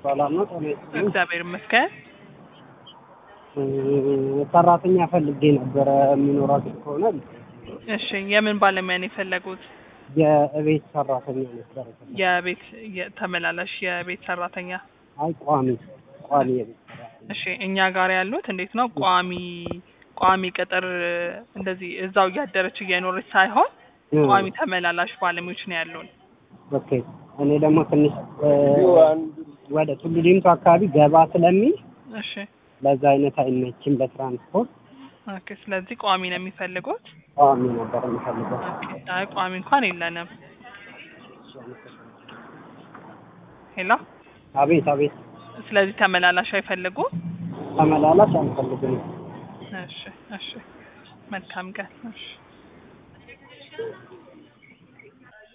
ሰላም ነው? ጤና ይስጥልኝ። እግዚአብሔር ይመስገን። እ፣ ሰራተኛ ፈልጌ ነበረ የሚኖራችሁ ከሆነ እሺ የምን ባለሙያ ነው የፈለጉት? የእቤት ሰራተኛ ነበረ። የቤት የ- ተመላላሽ የቤት ሰራተኛ። አይ ቋሚ ቋሚ የቤት ሰራተኛ እሺ እኛ ጋር ያሉት እንዴት ነው ቋሚ ቋሚ ቅጥር እንደዚህ እዛው እያደረች እየኖረች ሳይሆን እ፣ ቋሚ ተመላላሽ ባለሙያዎች ነው ያሉን። ኦኬ። እኔ ደግሞ ትንሽ እ፣ ወደ ቱሉ ዲምቱ አካባቢ ገባ ስለሚል እሺ ለዛ አይነት አይመችም ለትራንስፖርት። ኦኬ። ስለዚህ ቋሚ ነው የሚፈልጉት? ቋሚ ነበር የምፈልገው። ኦኬ። አይ ቋሚ እንኳን የለንም። ሄሎ። አቤት አቤት። ስለዚህ ተመላላሽ አይፈልጉም? ተመላላሽ አልፈልግም። እሺ እሺ። መልካም ቀን። እሺ